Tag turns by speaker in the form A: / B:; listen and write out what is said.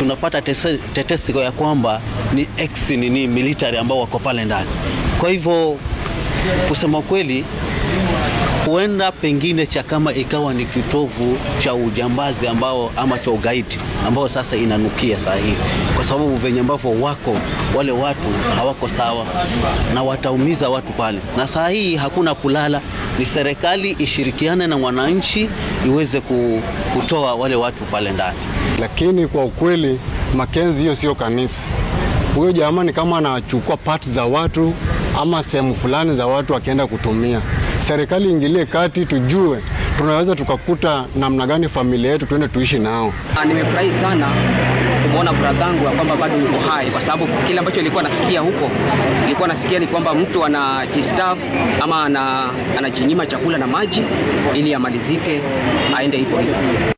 A: tunapata tese- tetesi ya kwamba ni ex nini military ambao wako pale ndani. Kwa hivyo kusema kweli huenda pengine Chakama ikawa ni kitovu cha ujambazi ambao ama cha ugaidi ambao sasa inanukia saa hii, kwa sababu venye ambavyo wako wale watu hawako sawa na wataumiza watu pale, na saa hii hakuna kulala, ni serikali ishirikiane na wananchi iweze ku- kutoa wale watu pale ndani.
B: Lakini kwa ukweli Makenzi, hiyo sio kanisa. Huyo jamaa ni kama anachukua pati za watu ama sehemu fulani za watu akienda kutumia. Serikali ingilie kati, tujue tunaweza tukakuta namna gani familia yetu tuende tuishi nao.
C: Ah, Nimefurahi sana kumwona bradhangu ya kwamba bado yuko hai, kwa sababu kile ambacho nilikuwa nasikia huko, nilikuwa nasikia ni kwamba mtu anajistafu ama ana, anajinyima chakula na maji ili amalizike aende hivyo hivyo.